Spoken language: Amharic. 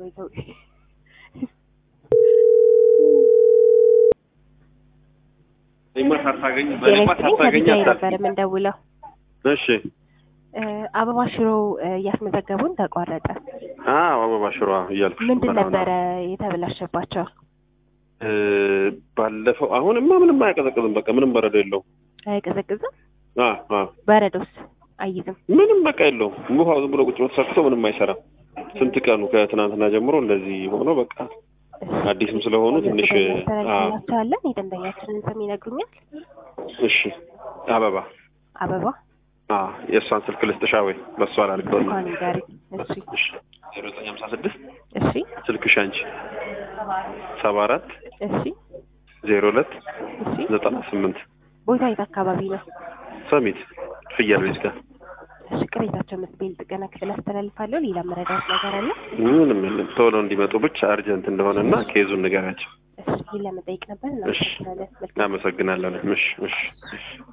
ወይ ተው። እኔማ ሳታገኝ ጤና በእኔማ ይስጥልኝ ሳታገኝ ከቢጃይ ነበር አታልፍም። የምንደውለው። እሺ እ አበባ ሽሮ እ እያስመዘገቡን ተቋረጠ። አዎ አበባ ሽሮ እያልኩሽ ምንድን ነበር አሁን። ነበረ የተበላሸባቸው? እ ባለፈው አሁንማ ምንም አያቀዘቅዝም። በቃ ምንም በረዶ የለውም። አይቀዘቅዝም? አ አ በረዶስ አይይዝም? ምንም በቃ የለውም። ውሃው ዝም ብሎ ቁጭ ብሎ ተሰክቶ ምንም አይሰራም። ስንት ቀኑ ከትናንትና ጀምሮ እንደዚህ ሆኖ በቃ አዲስም ስለሆኑ ትንሽ አ እናስተላልፍላቸዋለን። የደንበኛችንን ስም ይነግሩኛል? እሺ አበባ አበባ አ የእሷን ስልክ ልስጥሻ ወይ በእሷ ላድርገው እንኳን ንገሪ። እሺ እሺ ዜሮ ዘጠኝ ሀምሳ ስድስት እሺ ስልክሽ አንቺ ሰባ አራት እሺ ዜሮ ሁለት እሺ። ዘጠና ስምንት ቦታ የት አካባቢ ነው? ሰሚት ፍየል ቤት ጋር እሺ ቅሬታቸው መስቤል ጥገና ክፍል አስተላልፋለሁ። ሌላ መረዳት ነገር አለ? ምንም የለም። ቶሎ እንዲመጡ ብቻ አርጀንት እንደሆነ እና ኬዙን ንገራቸው። እሺ ይህን ለመጠየቅ ነበር። እሺ እናመሰግናለን። መልካም አመሰግናለሁ። እሺ እሺ እሺ